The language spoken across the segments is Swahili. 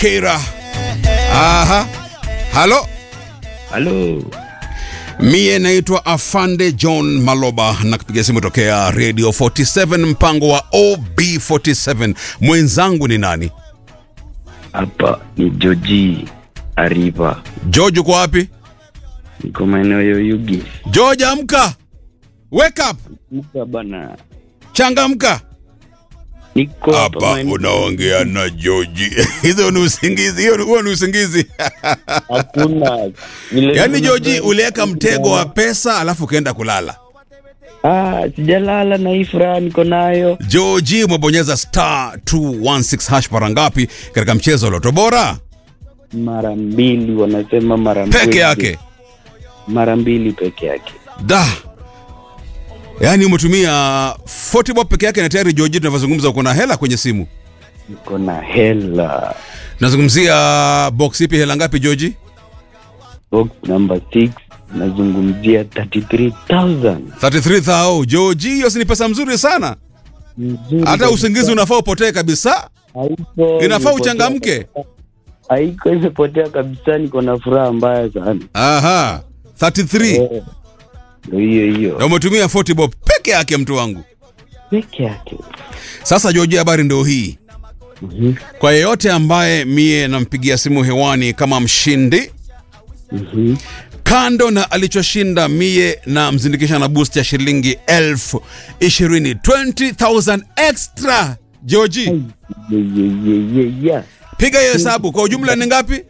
Keira. Aha. Halo. Halo. Mie naitwa Afande John Maloba na kupiga simu tokea Radio 47 mpango wa OB47. Mwenzangu ni nani? Hapa ni Joji Ariba. George uko wapi? Niko maeneo ya Yugi. George amka. Wake up. Nika bana. Changamka. Niko hapa Hapa maeneo- unaongea na George. Hizo ni usingizi, hiyo ni- huo ni usingizi. Hakuna. Vile Yaani vile- George uliweka mtego wa pesa alafu ukaenda kulala. Ah, sijalala na hii furaha niko nayo. George umebonyeza star 216 hash mara ngapi katika mchezo wa Loto Bora? Mara mbili wanasema mara mbili. Peke yake. Mara mbili peke yake. Da. Yaani umetumia 40 bob peke yake na tayari George tunavyozungumza uko na hela kwenye simu. Niko na hela. Nazungumzia box ipi hela ngapi George? Box number 6 nazungumzia 33000. 33,000. George, hiyo si ni pesa mzuri sana. Nzuri Hata kabisa. usingizi unafaa upotee kabisa. Haiko, Inafaa imepotea uchangamke. kabisa. Haiko imepotea kabisa, niko na furaha mbaya sana. Aha. 33. Eh, Ndio hiyo Na hiyo umetumia 40 bob peke yake mtu wangu. peke yake. Sasa George, habari ndio hii. Mhm, Kwa yeyote ambaye mie nampigia simu hewani kama mshindi, mhm. kando na alichoshinda mie na mzindikisha na boost ya shilingi elfu ishirini 20,000 extra. Georgie, Ye, ye, ye, ye, ye. piga hiyo hesabu kwa ujumla ni ngapi?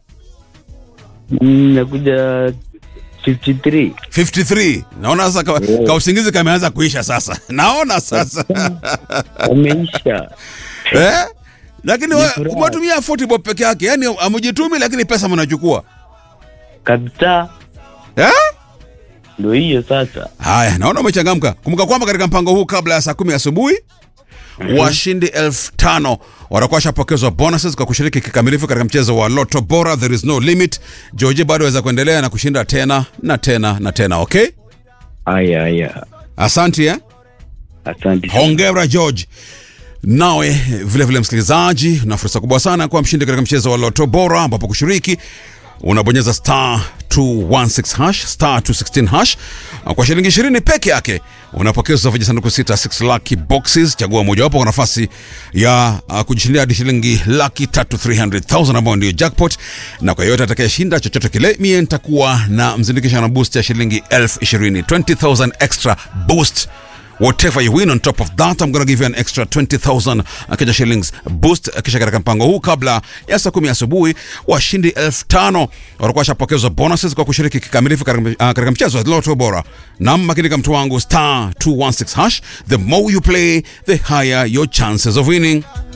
Mm, Nakuja 53 53. Naona sasa ka, ka usingizi kameanza kuisha sasa. Naona sasa. ameisha. eh? Lakini we- furaha. umetumia 40 bob peke yake. Yaani amujitumi lakini pesa mnachukua. kabisa, Eh? ndo hiyo sasa. Haya, naona umechangamka. Kumbuka kwamba katika mpango huu kabla ya saa kumi asubuhi washindi elfu tano watakuwa washapokezwa bonuses kwa kushiriki kikamilifu katika mchezo wa Lotto Bora. There is no limit. George bado aweza kuendelea na kushinda tena na tena na tena. Okay, Aya, aya, asante eh? asante sana. Hongera George. Nawe vile vile msikilizaji, na fursa kubwa sana kuwa mshindi katika mchezo wa Lotto Bora, ambapo kushiriki unabonyeza star 216 hash star 216 hash kwa shilingi 20 peke yake unapokezwa vijisanduku sita 6 lucky boxes. Chagua mojawapo kwa nafasi ya uh, kujishindia hadi shilingi laki tatu 300,000 ambayo ndio jackpot, na kwa yoyote atakayeshinda chochote kile, mie nitakuwa na mzindikisha na boost ya shilingi elfu ishirini 20,000 extra boost whatever you win on top of that I'm gonna give you an extra 20,000 Kenya shillings boost kisha katika mpango huu kabla ya saa kumi asubuhi washindi elfu tano watakuwa washapokezwa bonuses kwa kushiriki kikamilifu katika uh, katika mchezo wa Lotto Bora nam makinika mtu wangu star 216 hash the more you play the higher your chances of winning